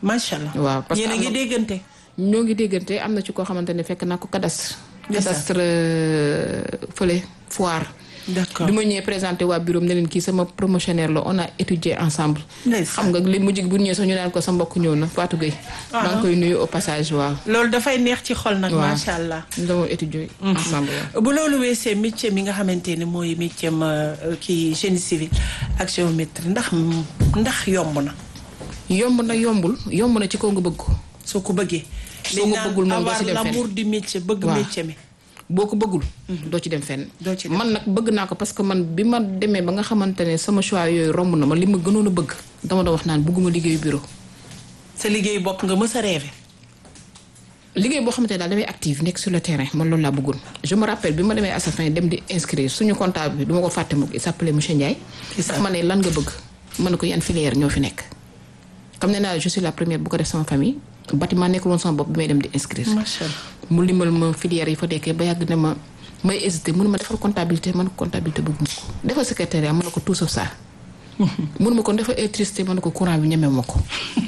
macha allah waaw parce que yéen a am ngi na- déggante. ñoo ngi déggante am na ci koo xamante ne fekk naa ko cadastre. Ndeysaan. cadastre euh, fële foire. d'accord bi ma ñëwee présenté waa bureau am ne leen kii sama promotionnaire la on a étudié ensemble. Ndeysaan. xam nga li mujj bu ñëwee sax ñu naan ko sa mbokk ñëw na Fatou Gueye. maa ngi koy nuyu au passage waaw. loolu dafay neex ci xol nag. waaw macha allah. ñu doon étudié ensemble waaw. bu loolu weesee métier mi nga xamante ne mooy métier ma kii génie civil ak géométrie ndax ndax yomb na yomb na yombul yomb na ci kaw nga bëgg ko. soo ko bëggee. Soo ko bëggul moom doo ci dem fenn. l'amour du métier bëgg Waaw. métier mi. boo ko bëggul. doo ci dem fenn. Doo ci dem. man nag bëgg naa ko parce que man bi ma demee ba nga xamante ne sama choix yooyu romb na ma li ma gënoon a bëgg dama doon wax naan bëgguma liggéeyu bureau. sa liggéey bopp nga mës a rêvé. liggéey boo xamante ne daal damay active nekk sur le terrain man loolu laa bëggoon je me rappelle bi ma demee à sa fin dem di inscrire suñu comptable bi du ma ko fàtte mukk il s'appelait monsieur Ndiaye. Isa. ndax ma ne lan nga bëgg ma ne ko yan filière ñoo fi nekk. comme nee naa je suis la première bu ko def sama famille bâtiment nekkul woon sama bopp bi may dem di inscrire. macha allah. mu limal ma filière yi fa nekkee ba yàgg ne ma may hésité mënu ma defal comptabilité man comptabilité bëgg ma ko defal secrétariat mën na ko tout sauf ça mënu ma ko defal électricité mën na ko courant bi ñeme ma ko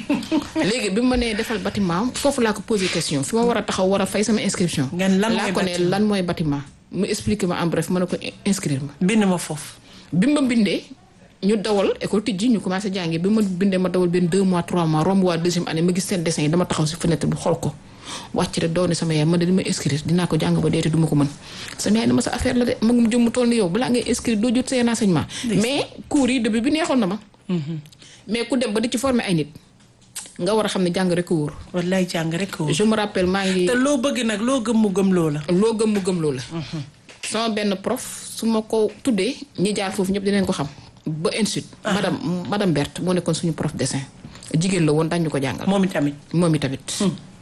léegi bi ma nee defal bâtiment foofu laa ko posé question fi ma war a taxaw war a fay sama inscription Ngeen lan laa mooy ko ne bâtiment? lan mooy bâtiment mu expliqué ma en bref mën na ko inscrire ma bind ma foofu. bi ma bindee ñu dawal école tijji ñu commencé jàngi bi ma bindee ma dawal benn deux mois trois mois romb waa deuxième année ma gis seen dessin yi dama taxaw si fenêtre bi xool ko wàcc rek doon ne sama yaay ma de dama inscrire dinaa ko jàng ba deete du ma ko mën sama yaay dama sa affaire la de magum jëm mu toll ni yow balaa ngay inscrire doo jot say renseignement mais cours yi début bi neexoon na ma mais ku dem ba di ci former ay nit nga war a xam ne jàng rek a wóor wallaay jàng rek ko. je me rappelle maa ngi te loo bëgg nag loo gëm mu gëm loo la. loo gëm mu gëm loo la sama benn prof su ma ko tuddee ñi jaar foofu ñëpp dinañ ko xam ba ensuite madame madame Berthe moo nekkoon suñu prof dessin jigéen la woon dañu ko jàngal moom itamit. moom i tamit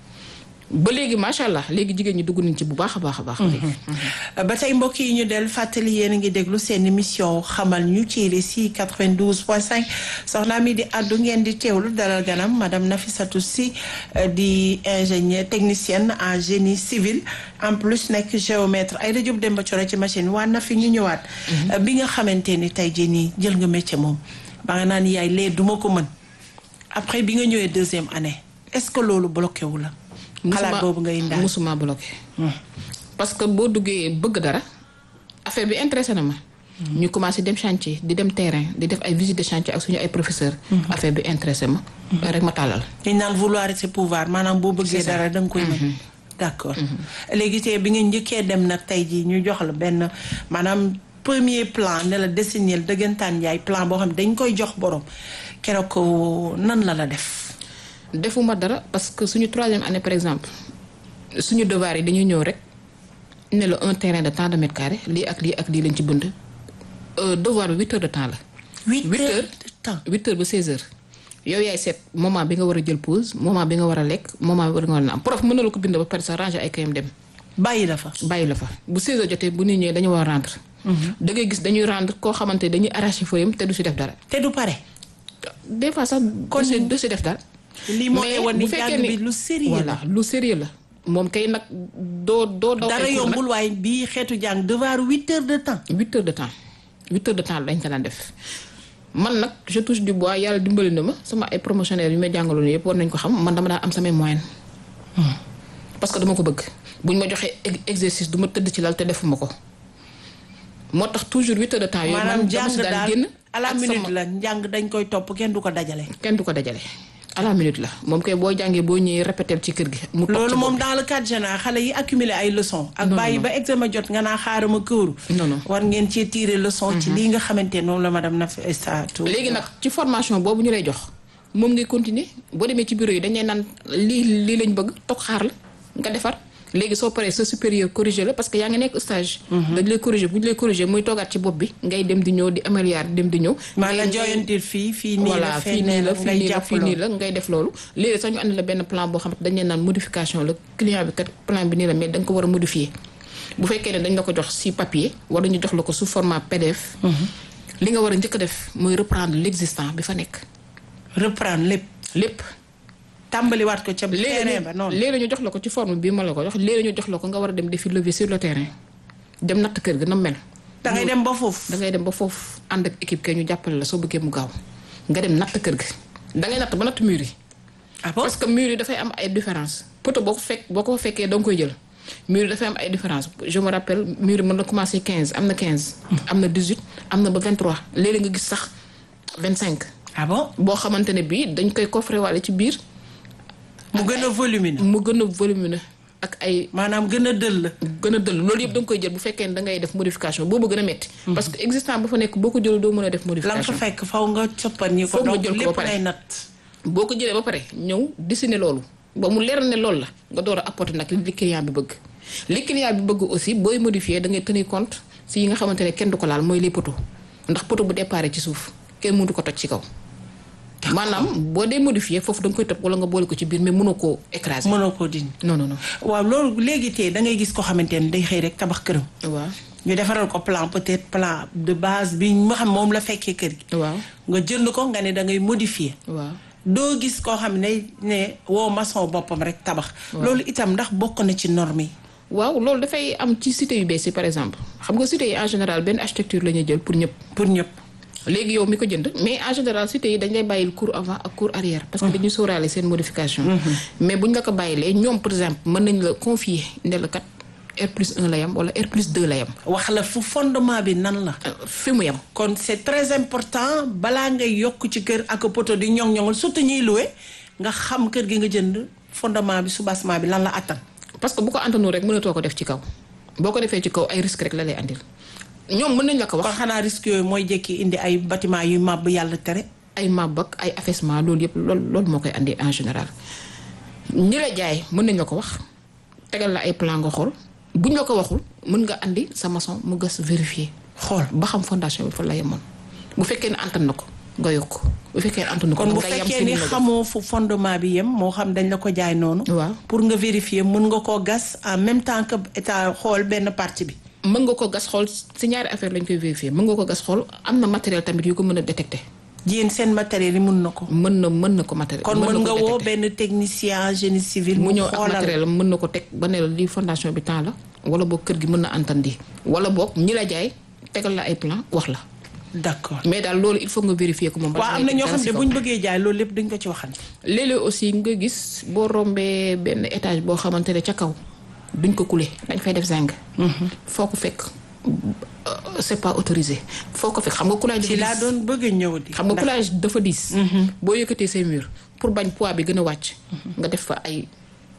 ba léegi macha allah léegi jigéen ñi dugg nañ ci bu baax a baax a baax léegi ba tey mbokk yi ñu del fàttali yéen a ngi déglu seen émission xamal ñu ci RSI 92.5 soxna mi di àddu ngeen di teewlu dalal ganam madame Nafissatou Sy euh, di ingénieur technicienne en génie civil en plus nekk géomètre ay Diop Demba Coro ci machine waa na fi ñu ñëwaat. Euh, bi nga xamante ni tey jii nii jël nga métier moom ba nga naan yaay lee duma ko mën après bi nga ñëwee deuxième année est-ce que loolu bloqué wu la. xalaat boobu ngay indaal musuma bloqué parce que boo duggee bëgg dara affaire bi intéressé na ma ñu commencé dem chantier di dem terrain di def ay visite de chantier ak suñu ay professeur affaire bi intéressé ma rek ma tàllal dañ naan vouloir c'est pouvoir maanaam boo bëggee C'est ça. dara da nga koy mën d'accord léegi tey bi nga njëkkee dem nag tey jii ñu jox la benn maanaam premier plan ne la dessiner dëggantaan yaay plan boo xam ne dañ koy jox borom keroog ko nan la la def defuma dara parce que suñu troisième année par exemple suñu devoir yi dañuy ñëw rek ne la un terrain de tant de mètres carrés lii ak lii ak lii lañ ci bënd Euh, devoir bi huit heures de temps la huit Huit heures heures. de temps huit heures ba seize heures yow yaay seet moment bi nga war a jël pause moment bi nga war a lekk moment bi nga war a naan prof mën na la ko bind ba pare sa ranger ay kayam dem bàyyi la fa bàyyi la fa bu 16 heures jotee bu nit ñëwee dañu war a rendre. da ngay gis dañuy rendre koo xamante ne dañuy arraché feuille am te du si def dara. te du pare des fois sax Kon- du si du si def dara. lii moo lay mais wan ni bu fekkee jàng ni- bi lu sérieux la voilà lu sérieux la moom kay nag doo doo daw dara ay cours nag. yombul waaye bii xeetu jàng devoir huit heures de temps huit heures de temps huit heures de temps lañ ko daan def man nag je touche du bois yàlla dimbali na ma sama ay promotionnaires yu may jàngaloon yëpp war nañ ko xam man dama daan am samay moyenne parce que dama ko bëgg buñ ma joxee ex- exercice du ma tëdd ci lal te defuma ko moo tax toujours huit heures de temps yooyu maanaam man dama jàng si daan daal génn à la ak minute sama- la njàng dañ koy topp kenn du ko dajale kenn du ko dajale à la minute la moom kay boo jàngee boo ñëwee répéter ci kër gi mu toog loolu ci moom bopp dans le cadre général xale yi accumuler ay leçons. ak Non, bàyyi non. ba examen jot nga naa xaarama këru. Non, non. war ngeen cee tirer leçon. ci lii nga xamante ne moom la madame Nafissatou. léegi nag ci formation boobu ñu lay jox moom ngay continuer boo demee ci bureau yi dañuy naan lii lii lañ bëgg toog xaar la nga defar léegi soo paree sa supérieur corrigé la parce que yaa ngi nekk stage. dañ lay corrigé bu ñu lay corrigé muy toogaat ci bopp bi ngay dem di ñëw di améliorer dem di ñëw. maanaam ngay- jooyantil fii fii nii la voilà fii nii la fii ngay nii la jàpp fii nii loolu. la ngay def loolu léegi sax ñu andi la benn plan boo xam ne dañ leen naan modification la client bi kat plan bi nii la mais da nga ko war a modifier bu fekkee ne dañ la ko jox si papier wala ñu jox la ko sous format PDF. li nga war a njëkk a def mooy reprendre l'existant bi fa nekk reprendre lépp lépp. tàmbaliwaat ko ca léegi terrain ba noonu. léegi ñu jox la ko ci forme bii ma la ko jox léegi ñu jox la ko nga war a dem defi lever sur le terrain dem natt kër ga na mel. da ngay dem ba foofu. da ngay dem ba foofu ànd ak équipe kay ñu jàppale la soo bëggee mu gaaw nga dem natt kër ga da ngay natt ba natt mur yi. ah bon parce que mur yi dafay am ay différence poto boo ko fekk boo ko fekkee da nga koy jël mur yi dafay am ay différence je me rappelle mur yi mën na commencé 15 am na 15 am na 18 am na ba 23 léeg-léeg nga gis sax 25 ah bon boo xamante ne bii dañ koy coffrer wàlle ci biir mu gën a volumineux mu gën a volumineux ak ay maanaam gën a dëll la gën a dëll loolu yëpp da nga koy jël bu fekkee ne da ngay def modification boobu gën a metti parce que existant ba fa nekk boo ko jël doo mën a def la nga fa modification fekk faw nga coppan ñi ko Foog nga donc jël ko ba lépp pare. lay natt boo ko jëlee ba pare ñëw dessiner loolu ba mu leer ne loolu la nga door a apporter nag li client bi bëgg li client bi bëgg aussi booy modifier da ngay tenir compte si yi nga xamante ne kenn du ko laal mooy les poteaux ndax poteau bu déparé ci suuf kenn mënu ko toj ci kaw maanaam boo dee modifier foofu da nga koy tëb wala nga boole ko ci biir mais mënoo koo écraser mënoo koo dindi non non non waaw loolu léegi tey da ngay gis ko xamante ne day xëy rek tabax këram waaw ñu defaral ko plan peut-être plan de base bi nga xam moom la fekkee kër gi waaw nga jënd ko nga ne da ngay modifier waaw doo gis koo xam ne ne woo maçon boppam rek tabax loolu itam ndax bokk na ci norme yi waaw loolu dafay am ci cité yu bees yi par exemple xam nga cité yi en général benn architecture la ñuy jël pour ñëpp pour ñëpp léegi yow mi ko jënd mais en général cité yi dañ lay bàyyil cours avant ak cours arrière parce que dañuy sóoraale seen modification mais buñ la ko bàyyilee ñoom par exemple mën nañ la confier ne la kat R plus 1 la yam wala R plus 2 la yam wax la fu fondement bi nan la euh, fi mu yam kon c'est très important balaa ngay yokk ci kër ak poto di ñoŋ-ñoŋal surtout ñuy loué nga xam kër gi nga jënd fondement bi soubassement bi lan la attan parce que bu ko antanu rek mënatoo ko def ci kaw boo ko defee ci kaw ay risque rek la lay andil ñoom mën nañ la ko kon wax xanaa risque yooyu mooy jekki indi ay bâtiment yu màbb yàlla tere ay màbb ak ay affaissement loolu yëpp loolu loolu moo koy andi en général ñi la jaay mën nañ la ko wax tegal la ay plan nga xool buñ la ko waxul mën nga andi sa maçon mu gas vérifier xool ba xam fondation bi fa la yemoon bu fekkee ne antan na ko nga yokk bu fekkee ne antan na ko kon bu nga yem fekkee si ni li nga def. xamoo fu fondement bi yem moo xam dañ la ko jaay noonu waaw pour nga vérifier mën nga koo gas en même temps que état xool benn partie bi mën nga ko gas xool si ñaari affaire lañ koy vérifier mën nga ko gas xool am na matériel tamit yu ko mën a détecter yéen seen matériel yi mën na ko mën na mën na ko matériel kon mën na nga ko woo détecter. benn technicien génie civil mu mu ñëw ak xoolal matériel am mën na ko teg ba ne la lii fondation bi temps la wala boog kër gi mën na antandi wala boog ñi la jaay tegal la ay plan wax la d'accord mais daal loolu il faut nga vérifier ko moom balaa waaw am ngay na ñoo teg dara xam si ne kaw. bu ñu bëggee jaay loolu lépp dañ ko ci waxante léeg-léeg aussi nga gis boo rombee benn étage boo xamante ne ca kaw duñ ko couler dañ fay def zinc. foo ko fekk euh, c'est pas autorisé foo ko fekk xam nga coulage ci dafa laa diis. doon bëgg a ñëw di xam nga ndax coulage dafa diis. boo yëkkatee say mur pour bañ poids bi gën a wàcc. nga def fa ay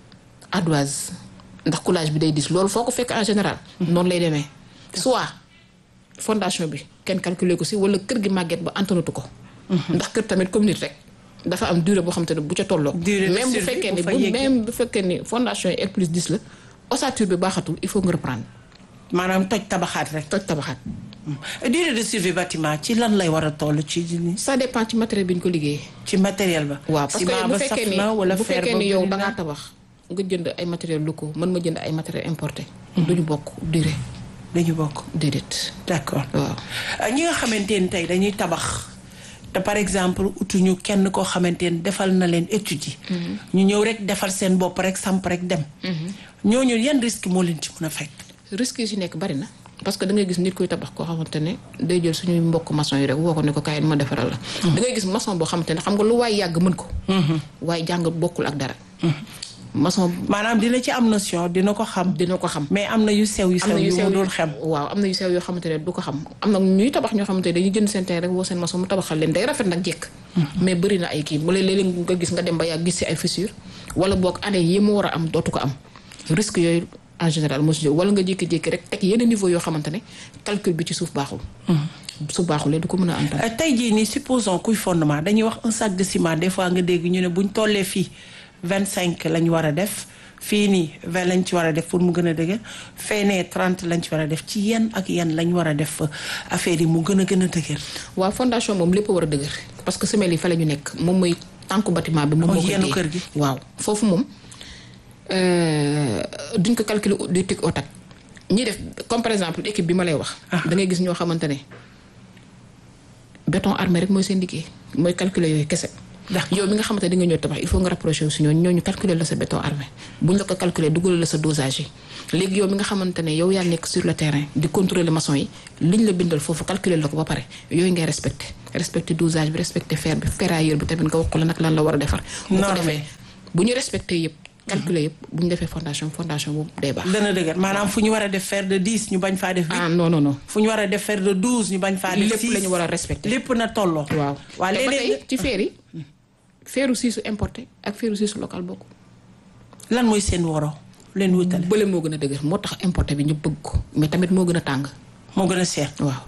ardoise ndax coulage bi day diis loolu foo ko fekk en général. noonu lay demee soit fondation bi kenn calculer ko si wala kër gi màgget ba antanatu ko. ndax kër tamit comme nit rek dafa am durée boo xam te ne bu ca tolloo. Durée de même bu survie fekkee bu ni fa bu yeggee. même bu fekkee ni fondation yi R plus 10 la ossature bi baaxatul il faut nga reprendre maanaam toj tabaxaat rek toj tabaxaat. durée de survie bâtiment ci lan lay war a toll ci ça dépend ci matériel bi ñu ko liggéeyee. ci matériel ba waaw parce que ciment bu ba fekkee saf ni na wala bu fer fekkee ba ni yow bëri da na. ngaa tabax nga jënd ay matériel locaux mën ma jënd ay matériel importé. duñu bokk durée dañu bokk déedéet d'accord waaw. Euh, ñi nga xamante ni tey dañuy tabax te par exemple utuñu kenn koo xamante ni defal na leen étude yi ñu ñëw rek defal seen bopp rek samp rek dem ñooñu yan risque moo leen ci mën a fekk risques yi si nekk bari na parce que da ngay gis nit kuy tabax koo xamante ne day jël suñuy mbokk maçon yi rek woo ko ne ko kaay ma defaral la. da ngay gis maçon boo xamante ne xam nga lu waay yàgg mën ko. waaye jàng bokkul ak dara. maçon maanaam dina ci am notion dina ko xam dina ko xam. mais am na yu sew yu am sew na yu yu sew mu dul xem waaw am na yu sew yoo xamante ne du ko xam am na ñuy tabax ñoo xamante ne dañuy jënd seen terrain rek woo seen maçon mu tabaxal leen day rafet nag jekk mais bëri na ay kii bu léeg-léeg nga gis nga dem ba yàgg gis si ay fissure wala boog année yi mu war a am dootu ko am risque yooyu en général moo si jóg wala nga jékki-jékki rek teg yenn niveau yoo xamante ne calcul bi ci suuf baaxul su baaxulee du ko mën a antal Euh, tey jii nii supposons kuy fondement dañuy wax un sac de ciment des fois nga dégg ñu ne buñ tollee fii vingt cinq lañ war a def fii nii vingt lañ ci war a def pour mu gën a dëgër feenee trente lañ ci war a def ci yan ak yan lañ war a def affaire yi mu gën a gën a dëgër waaw fondation moom lépp war a dëgër parce que semelle yi fa la ñu nekk moom mooy tànku bâtiment bi moom Mooy moo koy yenn téye. kër gi. waaw foofu moom euh, duñ ko calculer du tic au tac ñi def comme par exemple équipe bi ma lay wax da ngay gis ñoo xamante ne béton armé rek mooy seen liggéey mooy calculer yooyu kese D'accord. yow mi nga xamante ne di nga ñëw tabax il faut nga rapproché wu si ñooñu ñooñu calculer la sa béton armé buñ la ko calculer dugal la sa dosage yi léegi yow mi nga xamante ne yow yaa nekk sur le terrain di contrôler maçon yi liñ la bindal foofu calculer la ko ba pare yooyu ngay respecté respecté dosage bi respecté fer bi ferrailleur bi tamit nga wax ko la nag lan la war a defar bu ko Norme. defee bu ñu respecté yëpp calculer yëpp bu ñu defee fondation fondation boobu day baax dana dëgër maanaam fu ñu war a def fer de dix ñu bañ faa def huit ah non non non fu ñu war a def fer de douze ñu bañ faa def lépp six la ñu war a respecté lépp na tolloo waaw waa te ba léeg-léeg tey ci feer yi feeru siisu importé ak feeru siisu local bokk lan mooy seen woro leen wutale bële moo gën a dëgër moo tax importé bi ñu bëgg ko mais tamit moo gën a tàng moo gën a seer waaw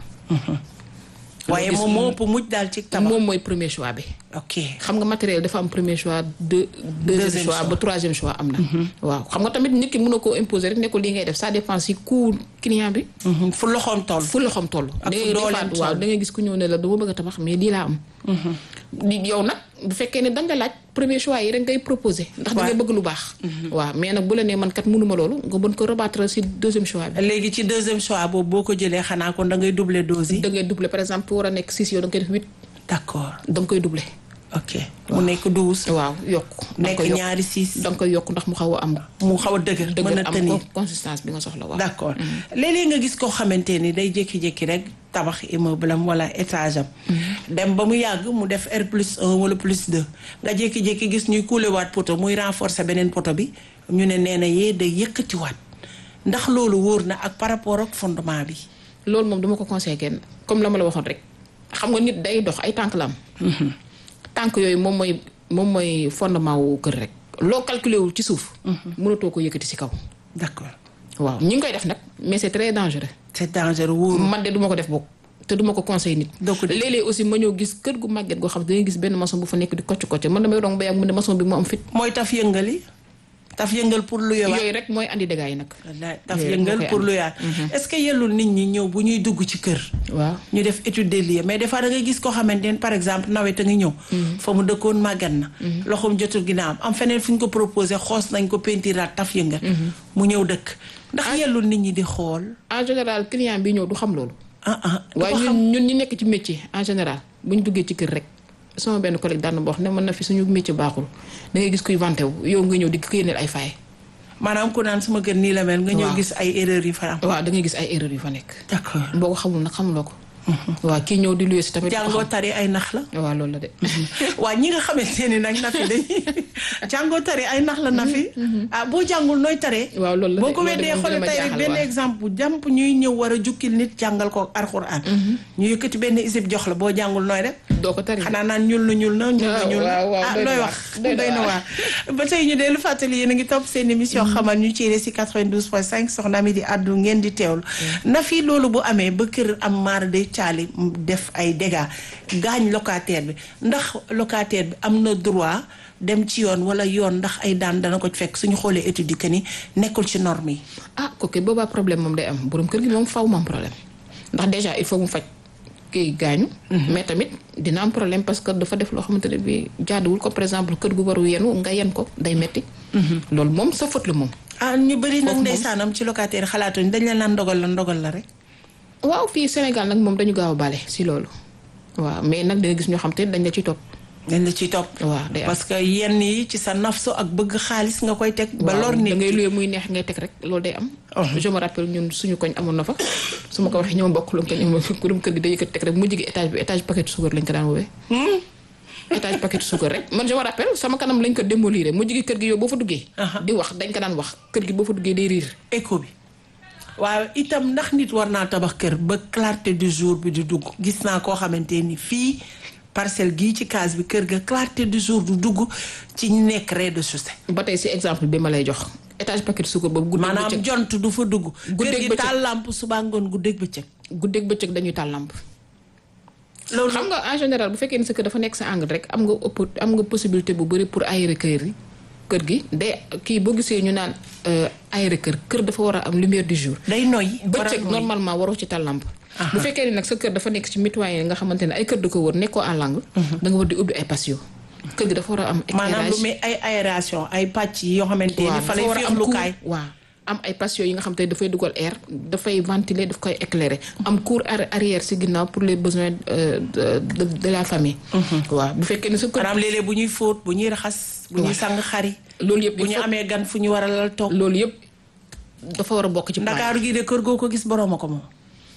waaye gis moom moo ëpp mujj daal ci tabax moom mooy premier choix bi ok xam nga matériel dafa am premier choix deux deuxième Deuxième choix choix. ba troisième choix am na waaw xam nga tamit nit ki mën na koo imposer rek ne ko lii ngay def ça dépend si coût client bi Mhm, fu loxoom toll fu loxoom toll Ak da fu ngay dooleem defaat waaw toll. da ngay gis ku ñëw ne la dama bëgg a tabax mais lii laa am di yow nag bu fekkee ne dañ la laaj premier choix yi rek ngay proposer ndax da ngay bëgg lu baax waaw mais nag bu la nee man kat mënuma loolu nga mën ko rabattre si deuxième choix bi léegi ci deuxième choix boobu boo ko jëlee xanaa kon da ngay doubler dose yi da ngay doubler par exemple fu war a nekk six yow da nga koy def huit d'accord da nga koy doubler ok mu nekk douze waaw yokk da nga nekk koy yokk ñaari six da nga koy yokk ndax mu xaw a am mu xaw a dëgër mën dëgg a am tenir ko consistance bi nga soxla waaw d'accord léeg-léeg nga gis koo xamante ni day jékki-jékki rek tabax immeuble am wala étage am dem ba mu yàgg mu def R plus 1 wala plus 2 nga jékki-jékki gis ñuy kuulewaat poto muy renforcer beneen poto bi ñu ne nee na yee day yëkkatiwaat ndax loolu wóor na ak par rapport ak fondement bi loolu moom duma ko conseillé kenn comme la ma la waxoon rek xam nga nit day dox ay tànk la am tànk yooyu moom mooy moom mooy fondement wu kër rek loo calculé wul ci suuf mënatoo ko yëkkati si kaw d'accord waaw ñi ngi koy def nag mais c'est très dangereux c'est dangereux wóoru man de duma ko def bokk te duma ko conseil nit doo ko def. léeg-léeg aussi ma ñëw gis kër gu màgget goo xam ne dangay gis benn maçon bu fa nekk di kocc kocc man damay dong ba yàgg mu ne maçon bi mu am fit mooy taf yëngali taf yëngal pour lu yowaat yooyu rek mooy andi dégâts yi nag wallaay taf Yooyu rek yëngal moo koy pour am. lu yaat est-ce que yellul nit ñi ñëw bu ñuy dugg ci kër waaw ñu def étude des lieux mais des fois da ngay gis koo xamante ne par exemple nawet a ngi ñëw fa mu dëkkoon màggat na loxoom jotul ginnaaw am feneen fu ñu ko proposé xoos nañ ko pentiraat taf yëngal mu ñëw dëkk ndax yellul nit ñi di xool en général client bi ñëw du xam loolu ah ah du waaye ko xam ñun ñun ñi nekk ci métier en général bu ñu duggee ci kër rek sama benn collègue daan na ma wax ne mën na fi suñu métier baaxul da ngay gis kuy vanté wu yow nga ñëw di ko yéeneel ay faay maanaam ku naan sama kër nii la mel nga ñëw Waaw. gis ay erreurs yi fa am waaw da ngay gis ay erreurs yu fa nekk d'accord boo ko xamul nag xamuloo ko waaw kii ñëw di luye si tamit jàngoo tari ay nax la waaw loolu la de waa ñi nga xamante ni nag nafi dañuy jàngoo tari ay nax la nafi ah boo jàngul nooy taree waaw loolu la de boo ko loolu de weddee moom xoole dina ma tey rek jaaxal, benn waaw. exemple jàmp ñuy ñëw war a jukkil nit jàngal ko alxuraan ñu yëkkati benn isib jox la boo jàngul nooy def doo ko tari xanaa naan ñuul na ñuul na ñuul na waaw, ñuul na waaw, waaw, ah doy na looy waar, wax doy na doy na waar. waar ba tey ñu dellu fàttali yéen a ngi topp seen émission xamal ñu ci si 92.5 soxna mi di àddu ngeen di teewlu na fi loolu bu amee ba kër am maar day caali def ay dégâts gaañ locataire bi ndax locataire bi am na droit dem ci yoon wala yoon ndax ay daan dana ko fekk suñu xoolee étude yi que ni nekkul ci norme yi ah kooku boobaa problème moom day am borom kër gi moom faw mu am problème ndax déjà il faut mu faj kii gaañu mais tamit dina am problème parce que dafa def loo xamante ne bi jaaduwul ko par exemple kër gu waru yenu nga yen ko day metti loolu moom sa faute la moom ah ñu bëri nag Foofu moom. ndeysaanam ci locataire xalaatuñ dañ la naan ndogal la ndogal la rek waaw fii Sénégal nag moom dañu gaaw a bale si loolu waaw mais nag danga gis ñoo xam te dañ la ciy topp dañ la ciy topp waaw day am parce que yenn yi ci sa nafsu ak bëgg xaalis nga koy teg ba waaw, lor nit da ngay ki. luye muy neex ngay teg rek loolu day am Oh. je me rappelle ñun suñu koñ amoon na fa su ma ko waxee ñoom bokk lu ko ñoom kurum kër gi day yëkkati teg rek mu jigi étage bi étage paquet suukar lañ ko daan woowee étage paquet suukar rek man je me rappelle sama kanam lañ ko démolir mu jigi kër gi yow boo fa duggee Aha. di wax dañ ko daan wax kër gi boo fa duggee day riir écho bi waaw itam ndax nit war naa tabax kër ba clarté du jour bi di dugg gis naa koo xamante ni fii parcelle gii ci case bi kër ga clarté du jour du dugg ci ñi nekk rez-de-chaussée ba tey si exemple bi ma lay jox étage paquet suukar boobu guddeeg maanaam bëccëg jont du fa dugg kër Guddeeg gi bëccëg. taal lamp suba ngoon guddeeg bëccëg guddeeg bëccëg dañuy taal lampe loolu xam nga en général bu fekkee ni sa kër dafa nekk sa angle rek am nga ëpp am nga possibilité bu bëri pour aérer kër yi kër gi day kii boo gisee ñu naan euh, aérer kër kër dafa war a am lumière du jour day noyyi war a bëccëg noyyi. normalement waroo ci tal lampe bu fekkee ni nag sa kër dafa nekk ci mitoyen nga xamante ne ay kër da ko wër nekkoo en langue da nga war di ubbi ay patio kër gi dafa war a am maanaam lu éclairage muy ay aération ay pàcc yi yoo xamante ni waaw fa dafa lay war a am féexlukaay cour waaw am ay patio yi nga xam te ne dafay dugal air dafay ventiler daf koy éclairer am cour arri- arrière si ginnaaw pour les besoins euh, de, de, de la famille waaw bu fekkee ne sa kër maanaam léeg-léeg bu ñuy fóot bu ñuy raxas bu ñuy sang xari loolu yëpp bu il ñu faut- amee gan fu ñu war a lal toog loolu yëpp dafa war a bokk ci plan ndakaaru gi de kër goo ko gis boroom a ko moom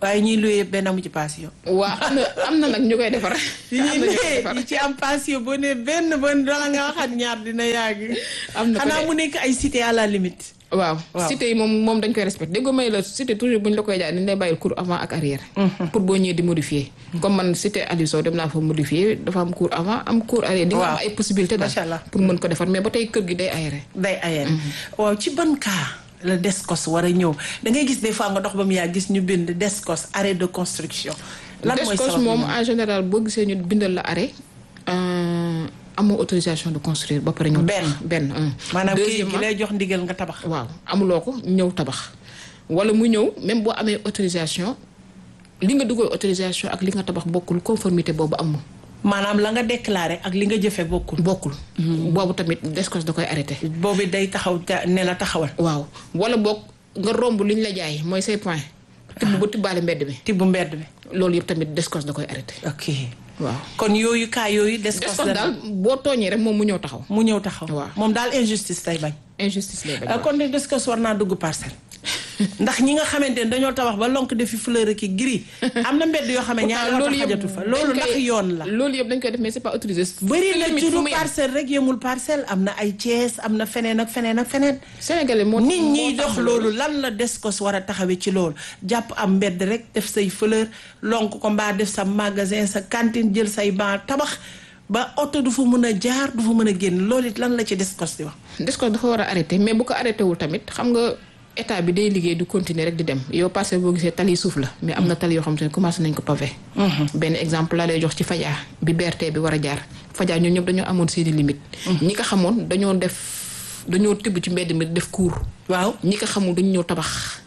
waaye ñuy luye benn amu ci passion. waa am na am na nag ñu koy defar. yi ñuy luye yi ci am passion boo ne benn ba dala nga waxaat ñaar dina yàgg. am na ko xanaa mu nekk ay cité à la limite. waaw Waaw. cité yi moom moom dañ koy respecté dégg nga may la cité toujours bu ñu la koy jaay dañ lay bàyyil cours avant ak arrière. pour boo ñëwee di modifier. comme man cité Aliou Sow dem naa fa modifier dafa am cours avant am cours arrière. di nga am Waaw. ay possibilité daal Macha Allah. pour mën ko defar mais ba tey kër gi day aéré. day ayeen waaw ci ban cas la DSCOS war a ñëw da ngay gis des fois nga dox ba mu yaa gis ñu bind DSCOS arrêt de construction. lan mooy Descos sabab moom bi? en général boo gisee ñu bindal la arrêt euh, amoo autorisation de construire ba pare ñëw Benn. benn un. maanaam kii gi Deuxièmement, lay jox ndigal nga tabax. waaw amuloo ko ñëw tabax wala mu ñëw même boo amee autorisation li nga dugal autorisation ak li nga tabax bokkul conformité boobu amul maanaam la nga déclaré ak li nga jëfe bokkul. bokkul boobu tamit Descos da koy arrêté boobu day taxaw ta- ne la taxawal. waaw wala boog nga romb li ñu la jaay mooy say point tibb ba tibbaale mbedd mi tibb mbedd mi. loolu yëpp tamit Descos da koy arrêté ok waaw kon yooyu cas yooyu. DSCOS Descos la daal boo tooñee rek moom mu ñëw taxaw mu ñëw taxaw. Waaw. moom daal injustice tey bañ. injustice lay bañ Uh, kon de DSCOS war naa dugg parcelle ndax ñi nga xamante ne dañoo tabax ba lonk defi fleur ki gris am na mbedd yoo xam ne ñaari oto xajatu fa loolu ndax yoon la loolu yëpp dañ koy def mais c'est pas autorisé. bëri na Limite ci fu lu muy am. parcelle rek yemul parcelle am na ay Thiès am na feneen ak feneen ak feneen Sénégalais moo nit moo ñiy tax dox loolu lan la DSCOS war a taxawee ci loolu jàpp am mbedd rek def say fleur lonk ko mbaa def sa magasin sa cantine jël say ban tabax ba oto du fa mën a jaar du fa mën a génn loolu it lan la ci DSCOS di wax Descos dafa war a arrêté mais bu ko arrêté wul tamit xam nga état bi day liggéey du continuer rek di dem yow parce que boo gisee tali suuf la mais am na tali yoo xam te ne commencé nañ ko pavé. benn exemple la lay jox ci Fadia bi BRT bi war a jaar Fadia ñun ñëpp dañoo amoon seeni limite ñi ko xamoon dañoo def dañoo tibb ci mbedd mi def cour waaw ñi ko xamul dañu ñëw tabax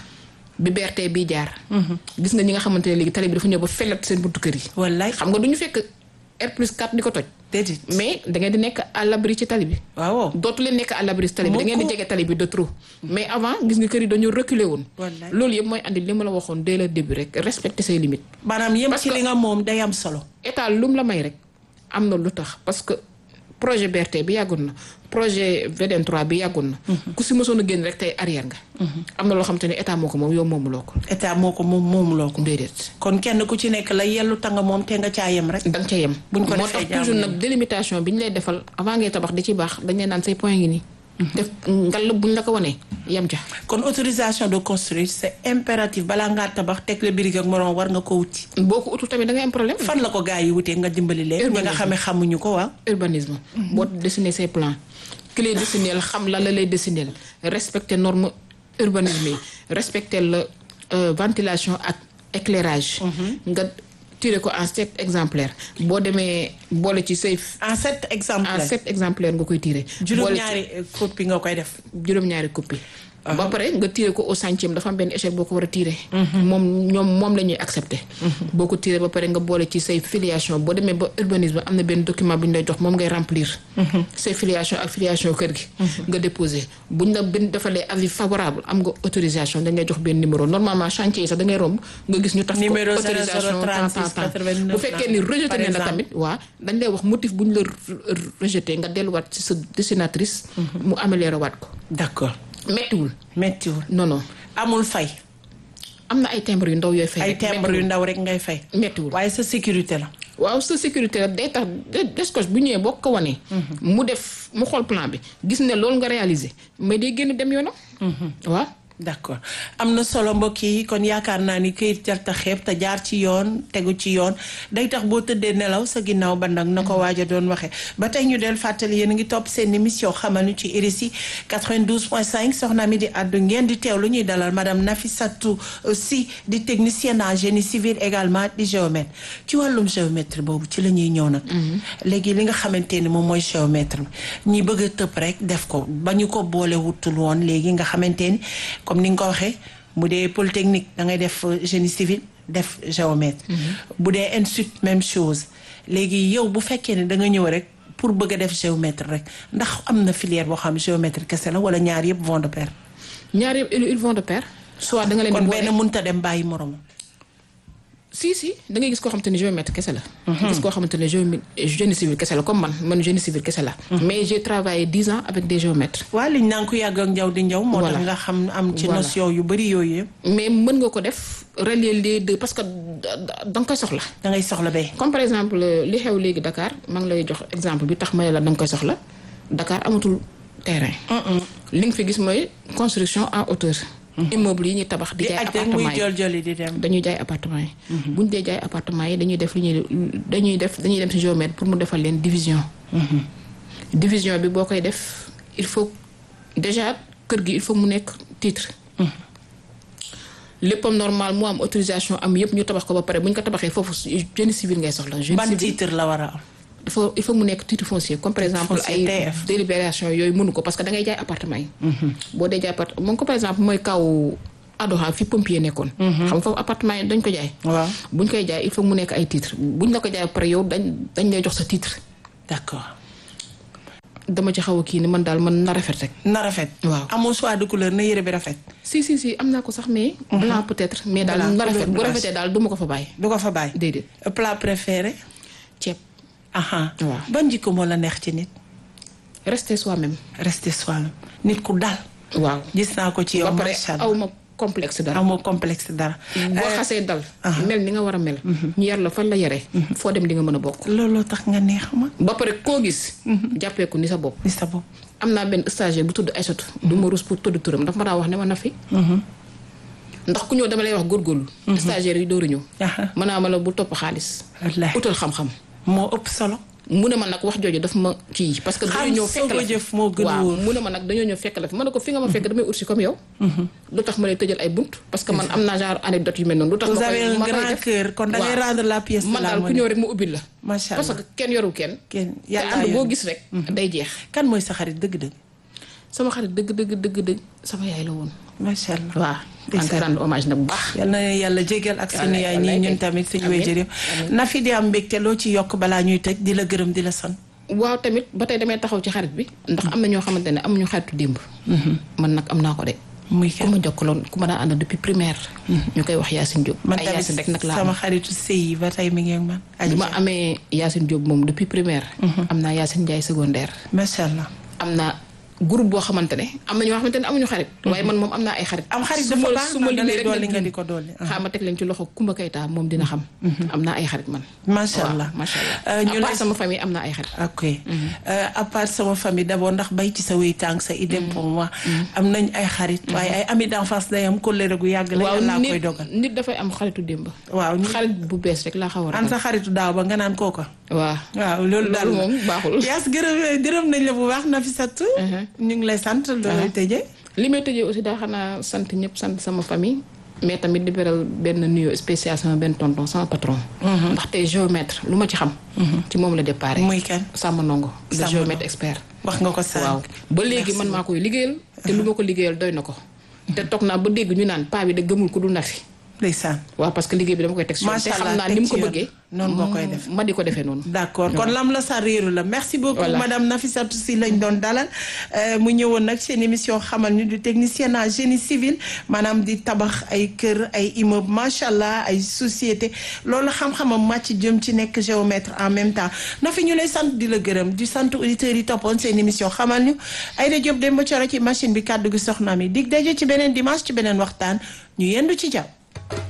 bi BRT bii jaar. gis nga ñi nga xamante ne léegi tali bi dafa ñëw ba fellat seen buntu kër yi. wallaay xam nga du ñu fekk R plus 4 di ko toj. déedéet mais da ngeen di nekk à l'abri ci tali bi. waaw dootu leen nekk à l'abri ci tali bi da ngeen di Mukk. jege tali bi de trop. mais avant gis nga kër yi dañoo reculer woon. Wallaay. loolu yëpp mooy andi li ma la waxoon dès le début rek respecter say limites. maanaam yem Parce ci que- li nga moom day am solo état lu mu la may rek am na lu tax parce que projet BRT bi yàggoon na projet VDN 3 bi yàggoon na. ku si mësoon a génn rek tey arrière nga. am na loo xam te ne état moo ko moom yow moomuloo ko. état moo ko moom moomuloo ko déedéet. kon kenn ku ci nekk la yellu tanga moom te nga caa yem rek da nga ca yem. Buñ ko moo defee tax toujours jaamu nag délimitation bi ñu lay defal avant ngay tabax di ci baax dañ leen naan say point ngi nii. def ngal buñ la ko wanee yem ca. kon autorisation de construire c'est impératif balaa ngaa tabax teg la birig ak moroom war nga ko wuti boo ko utul tamit da ngay am problème. fan la ko gaa yi wutee nga dimbali leen ñi nga xamee xamuñu ko waaw urbanisme. boo dessiner say plan ki lay dessiner xam la la lay dessiner respecter norme urbanisme yi respecter la euh, ventilation ak éclairage. nga tirer ko en sept exemplaires boo demee boole ci say. en sept en exemplaires sept exemplaires nga koy tirer. boole ci juróom-ñaari copie nga koy def juróom-ñaari copie ba pare nga tiré ko au centième dafa am benn échelle boo ko war a tiré. moom ñoom moom la ñuy accepté. boo ko tiré ba pare nga boole ci say filiation boo demee ba urbanisme am na benn document bu ñu lay jox moom ngay remplir. say filiation ak filiation kër gi. nga déposé buñ la benn defalee avis favorable am nga autorisation dañ lay jox benn numéro normalement chantier yi sax da ngay romb nga gis ñu taf ko Numéro autorisation 00 tant 36 tant tant 89 bu fekkee ni rejeté par ne la exemple. tamit waa dañ lay wax motif bu ñu la re- rejeté nga delluwaat ci sa dessinatrice. mu amélioré waat ko. d'accord méttiwul méttiwul non non amul fay am na ay timbre yu ndaw yooyu fay ay rek, timbre yu ndaw rek ngay fay méttiwul waaye sa sécurité la waaw sa sécurité la day tax de- Descos bu ñëwee boo ko wanee mu def mu xool plan bi gis ne loolu nga réaliser mais day génn dem yoonam waaw d'accord am na solo mbokk yi kon yaakaar naa ni këyit jarta xeeb te jaar ci yoon tegu ci yoon day tax boo tëddee nelaw sa ginnaaw ba nag na ko waaja doon waxee ba tey ñu del fàttali yéen a ngi topp seen émission xamal ñu ci RSI 92.5 soxna mi di àddu ngeen di teew lu ñuy dalal madame Nafissatou Sy di technicienne en génie civil également di géomètre ci wàllum géomètre boobu ci la ñuy ñëw nag léegi li nga xamante ni moom mooy géomètre bi ñi bëgg a tëb rek def ko ba ñu ko boole wutul woon léegi nga xamante ni comme ni nga ko waxee mu dee polytechnique da ngay def euh, génie civil def géomètre bu dee institut même chose léegi yow bu fekkee ne da nga ñëw rek pour bëgg a def géomètre rek ndax am na filière boo xam géomètre kese la wala ñaar yëpp vont de pair ñaar yëpp ils vont de pair soit da nga leen kon di benn boole mënta dem bàyyi moromam si si da ngay gis koo xamante ne géomètre kese la. gis koo xamante ne géomètre génie civil kese la comme man man génie civil kese la. mais j'ai travaillé dix ans avec des géomètres. waa liñ naan ko yàgg ak njaw di njaw. moo tax Voilà. nga xam am ci Voilà. notion yu bëri yooyu yëpp. mais mën nga ko def relier les deux parce que da da- da nga koy soxla. da ngay soxla bay. comme par exemple li xew léegi Dakar maa ngi lay jox exemple bi tax ma ne la da nga koy soxla Dakar amatul terrain. li nga fi gis mooy construction en hauteur. immeuble yi ñuy tabax di di jaay aj rek muy appartement yi jol joli di dem. dañuy jaay appartement yi. bu ñu dee jaay appartement yi dañuy def li ñuy dañuy def dañuy dem ci géomètre pour mu defal leen division. division bi boo koy def il faut déjà kër gi il faut mu nekk titre. léppam normal mu am autorisation am yëpp ñu tabax ko ba pare bu ñu ko tabaxee foofu génie civil ngay soxla. génie ban civil titre la war a am. dafa il faut mu nekk titre foncier comme par exemple foncier ay TF. délibération yooyu mënu ko parce que da ngay jaay appartement yi. boo dee jaay appartement moom ko par exemple mooy kaw Adoha fi pompier nekkoon. xam nga foofu appartement yi dañ ko jaay. waaw buñ koy jaay il faut mu nekk ay titre buñ la ko jaay ba pare yow dañ dañ lay jox sa titre. d'accord dama ci xaw a kii ni man daal man na rafet rek. na rafet. Waaw. amoo choix de couleur na yére bi rafet. si si si am naa ko sax mais. blanc peut-être mais daal Blanc, na rafet couleur bu blanche. rafetee daal du ma ko fa bàyyi. du ko fa bàyyi. déedéet plat préféré. ceeb aha Waaw. ban jikko moo la neex ci nit. rester soi-même. rester soi-même nit ku dal. waaw gis naa ko ci yow ba pare macha aw allah ma complexe dara. amoo complexe dara. boo xasee dal. mel ni nga war a mel. ñu yar la fan la yaree. foo dem di nga mën a bokk. looloo tax nga neex ma. ba pare koo gis. jàppee ko ni sa bopp. ni sa bopp. am naa benn stagiaire bu tudd Aïssatou. du ma rus pour tudd turam dafa ma daa wax ne ma na fi. ndax ku ñëw dama lay wax góorgóorlu. stagiaire yi dooru ñëw. aha mën naa ma la bu topp xaalis. wallaahi utal xam-xam. moo ëpp solo. mu ne ma nag wax jooju daf ma kii parce que Xam dañoo ñëw fekk soog a la fi. jëf moo gën a waaw wóor. mu ne ma nag dañoo ñëw fekk la fi ma ne ko fi nga ma fekk damay ursi comme yow. lu tax ma lay tëjal ay bunt parce que man am naa genre anecdote yu mel noonu. lu tax vous ma avez koy un ma koy grand def. cœur kon da ngay Waaw. rendre la pièce de man la daal ku monnaie. ñëw rek ma ubbil la. macha parce allah que kenn yorul kenn. kenn te yàlla ànd boo yor. gis rek. day jeex. kan mooy sa xarit dëgg-dëgg. sama xarit dëgg dëgg dëgg dëgg sama yaay la woon. macha allah. waaw maa ngi koy rendre hommage nag bu baax. yal na yàlla jégal ak suñu Wallaay, yaay ñii wallaay ñun kay. tamit suñu Amiin, wéy jërëjëf na fi di am mbégte loo ci yokk balaa ñuy tëj di la gërëm di la sant. waaw tamit ba tey damay taxaw ci xarit bi. ndax am na ñoo xamante ne amuñu xaritu démb. man nag am naa ko de. muy ku kenn ma jokkaloon ku ma daan ànd depuis primaire. ñu koy wax Yacine Diop. man ay tamit Yacine rek nag laa sama am. xaritu sëy yi ba tey mi ngi ak man. bi ma amee Yacine Diop moom depuis primaire. am naa Yacine Ndiaye secondaire. macha allah. am naa groupe boo xamante ne am na ñoo xamante ne amuñu xarit. waaye man moom am naa ay xarit. am xarit su dafa ma baax su ma ndax da lay limee rek dolli nag nga juum. di ko dolli. xaaral ma teg leen ci loxo Kumba Kayta moom dina xam. am naa ay xarit man. macha waaw allah. macha Euh, allah. ñu à part lay- sama famille am naa ay xarit. ok Euh, à part sama famille d'abord ndax bay ci sa wéy tànk sa idée pour moi am nañ ay xarit waaye ay ami d'enfance day am kóllëre gu yàgg la waaw yàlla koy nit dogal nit dafay am xaritu démb. waaw ñu xarit bu bees rek laa xaw a an ragal. sa xaritu daaw ba nga naan kooka waaw. waaw loolu daal loolu moom baaxul. yaas gërëm gërëm nañ la bu baax Nafissatou ñu ngi lay sant looy tëjee li may tëjee aussi daa xanaa sant ñëpp sant sama famille mais tamit di beral benn nuyoo spécial sama benn tonton sama patron. ndax tey géomètre lu ma ci xam. ci moom la déparé. muy kan Samba Ndongo. le Samba géomètre expert. wax nga ko sànq waaw ba léegi man maa koy liggéeyal. te lu ma ko liggéeyal doy na ko. te toog naa ba dégg ñu naan paa bi da gëmul ko du nafi. ndeysaan waaw parce que liggéey bi dama koy teg si yoon. te Macha xam Allah, naa ni mu teg ko ci yoon. bëggee. Noonu nga koy def. ma di ko defee noonu. d'accord kon lam la sa réeru la merci beaucoup Voilà. madame Nafissatou Sy lañ doon dalal Euh, mu ñëwoon nag seen émission xamal ñu du technicien en génie civil maanaam di tabax ay kër ay immeuble macha allah ay société loolu xam-xamam màcc jëm ci nekk géomètre en même temps na fi ñu lay sant di la gërëm di sant auditeurs yi toppoon seen émission xamal ñu Aïda Diop Demba Thioro ci machine bi kàddu gi soxna mi dig daje ci beneen dimanche ci beneen waxtaan ñu yendu ci jàmm